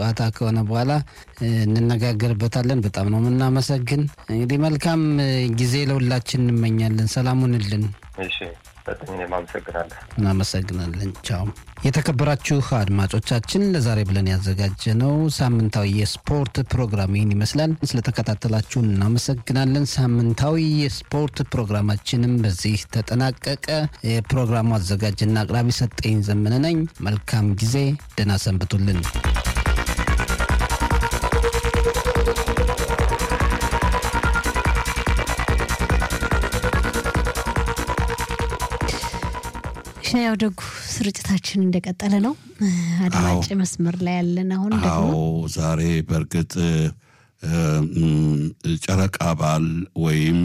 ጨዋታ ከሆነ በኋላ እንነጋገርበታለን። በጣም ነው የምናመሰግን። እንግዲህ መልካም ጊዜ ለሁላችን እንመኛለን። ሰላሙንልን። እሺ በጣም እኔም አመሰግናለሁ። እናመሰግናለን። ቻው። የተከበራችሁ አድማጮቻችን ለዛሬ ብለን ያዘጋጀነው ሳምንታዊ የስፖርት ፕሮግራም ይህን ይመስላል። ስለተከታተላችሁን እናመሰግናለን። ሳምንታዊ የስፖርት ፕሮግራማችንም በዚህ ተጠናቀቀ። የፕሮግራሙ አዘጋጅና አቅራቢ ሰጠኝ ዘመነ ነኝ። መልካም ጊዜ፣ ደህና ሰንብቱልን። ያው ደጉ ስርጭታችን እንደቀጠለ ነው። አድማጭ መስመር ላይ ያለን አሁን ደግሞ አዎ ዛሬ በእርግጥ ጨረቃ በዓል ወይም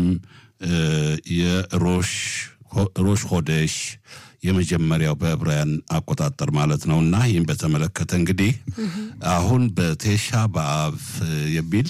የሮሽ ሮሽ ሆደሽ የመጀመሪያው በዕብራውያን አቆጣጠር ማለት ነው እና ይህም በተመለከተ እንግዲህ አሁን በቴሻ በአብ የሚል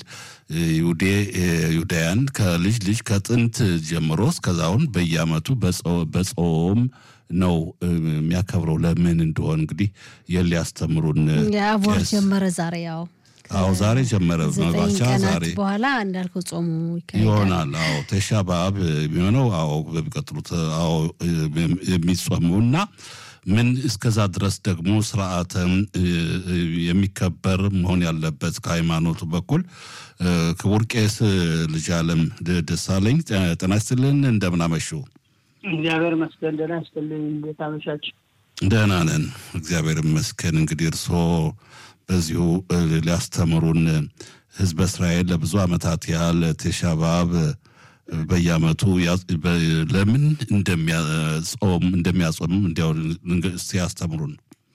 ይሁዳያን ከልጅ ልጅ ከጥንት ጀምሮ እስከዛሁን በየዓመቱ በጾም ነው የሚያከብረው። ለምን እንደሆን እንግዲህ ይህን ሊያስተምሩን የአቦር ጀመረ ዛሬ ያው አዎ ዛሬ ጀመረ መባቻ ቀናት ዛሬ በኋላ እንዳልከው ጾሙ ይካሄዳል። ይሆናል። አዎ ቴሻ በአብ የሚሆነው አዎ በሚቀጥሉት አዎ የሚጾሙ እና ምን እስከዛ ድረስ ደግሞ ስርዓተ የሚከበር መሆን ያለበት ከሃይማኖቱ በኩል ክቡር ቄስ ልጅ አለም ደሳለኝ ጤና ይስጥልን። እንደምን አመሹ? እግዚአብሔር ይመስገን ደህና ይስጥልኝ። እንዴት አመሻችሁ? ደህና ነን፣ እግዚአብሔር ይመስገን። እንግዲህ እርስዎ በዚሁ ሊያስተምሩን ህዝበ እስራኤል ለብዙ ዓመታት ያህል ቴሻ በአብ በየዓመቱ ለምን እንደሚያጾም እንደሚያጾም እንዲያው እስቲ ያስተምሩን።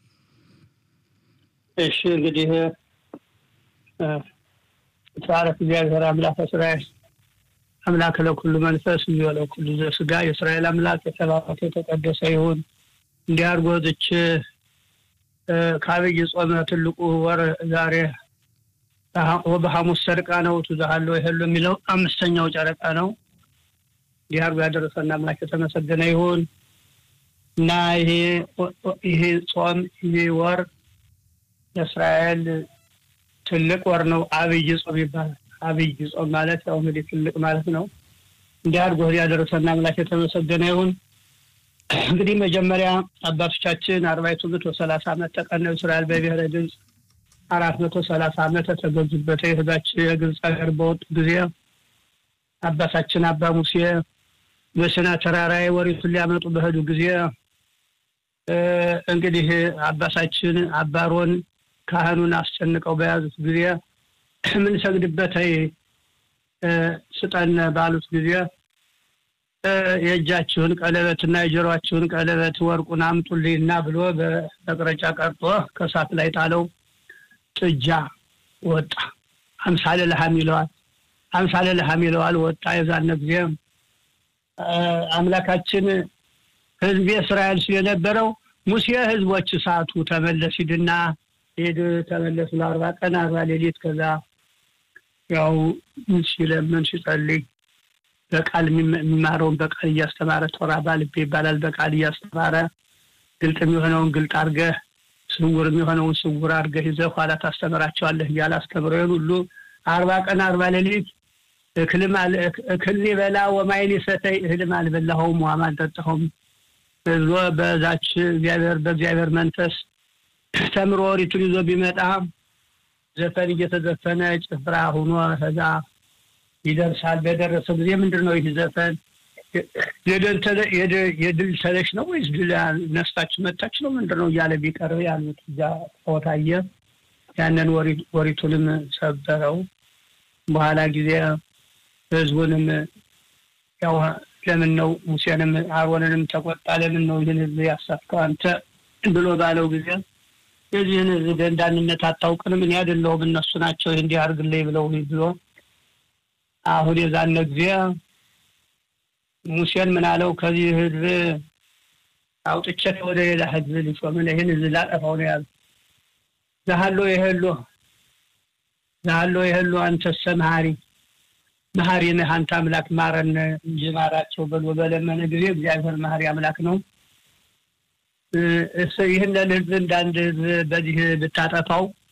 እሺ እንግዲህ ተባረክ እግዚአብሔር አምላክ እስራኤል አምላክ ለኩሉ መንፈስ እንዲሁ ለኩሉ ዘስጋ የእስራኤል አምላክ የተባረከ የተቀደሰ ይሁን። እንዲህ አድርጎ ዝች ከአብይ ጾመ ትልቁ ወር ዛሬ በሐሙስ ሰርቃ ነው ትዛሃለ ይሄሉ የሚለው አምስተኛው ጨረቃ ነው። እንዲህ አድርጎ ያደረሰን አምላክ የተመሰገነ ይሁን እና ይሄ ይሄ ጾም ይሄ ወር ለእስራኤል ትልቅ ወር ነው። አብይ ጾም ይባላል። አብይ ጾም ማለት ያው እንግዲህ ትልቅ ማለት ነው። እንዲህ አድርጎ ያደረሰን አምላክ የተመሰገነ ይሁን። እንግዲህ መጀመሪያ አባቶቻችን አርባይቱ መቶ ሰላሳ ዓመት ተቀነው እስራኤል በብሔረ ግብፅ አራት መቶ ሰላሳ ዓመት ተገዙበት የህዛችን የግብፅ ሀገር በወጡ ጊዜ አባታችን አባ ሙሴ በሲና ተራራ ወሪቱን ሊያመጡ በሄዱ ጊዜ እንግዲህ አባታችን አባሮን ካህኑን አስጨንቀው በያዙት ጊዜ የምንሰግድበት ስጠን ባሉት ጊዜ የእጃችሁን ቀለበትና የጆሮአችሁን ቀለበት ወርቁን አምጡልኝና ብሎ በመቅረጫ ቀርጦ ከእሳት ላይ ጣለው። ጥጃ ወጣ። አምሳለ ለሐም ይለዋል። አምሳለ ለሐም ይለዋል። ወጣ። የዛነ ጊዜ አምላካችን ህዝብ እስራኤል ሲል የነበረው ሙሴ ህዝቦች እሳቱ ተመለስ ሂድና ሄድ ተመለሱ ለአርባ ቀን አርባ ሌሊት ከዛ ያው ሲለምን ሲጸልይ በቃል የሚማረውን በቃል እያስተማረ ቶራ ባልቤ ይባላል። በቃል እያስተማረ ግልጥ የሚሆነውን ግልጥ አድርገህ ስውር የሚሆነውን ስውር አድርገህ ይዘህ ኋላ ታስተምራቸዋለህ እያለ አስተምረውን ሁሉ አርባ ቀን አርባ ሌሊት እክል በላ ወማይን ሰተይ እህልም አልበላኸውም ውሃም አልጠጣኸውም ብሎ በዛች እግዚአብሔር በእግዚአብሔር መንፈስ ተምሮ ወሪቱን ይዞ ቢመጣ ዘፈን እየተዘፈነ ጭፍራ ሁኖ ከዛ ይደርሳል። በደረሰ ጊዜ ምንድን ነው ይህ ዘፈን የድል ተለሽ ነው ወይስ ድል ነስታችሁ መታች ነው ምንድን ነው እያለ ቢቀርብ ያሉት እዛ ታየ። ያንን ወሪቱንም ሰበረው። በኋላ ጊዜ ህዝቡንም ያው ለምን ነው ሙሴንም አሮንንም ተቆጣ። ለምን ነው ይህን ህዝብ ያሳትከው አንተ ብሎ ባለው ጊዜ የዚህን ህዝብ ደንዳንነት አታውቅንም፣ እኔ አይደለሁም እነሱ ናቸው ይህ እንዲህ አድርግልኝ ብለው ብሎ አሁን የዛነ ጊዜ ሙሴን ምን አለው? ከዚህ ህዝብ አውጥቼ ወደ ሌላ ህዝብ ሊሾምን ይህን ህዝብ ላጠፋው ነው ያሉ ዛሃሎ የህሎ ዛሃሎ የህሎ አንተሰ መሀሪ መሀሪ ነህ አንተ አምላክ ማረን እንጂ ማራቸው ብሎ በለመነ ጊዜ እግዚአብሔር መሀሪ አምላክ ነው። ይህንን ህዝብ እንዳንድ ህዝብ በዚህ ብታጠፋው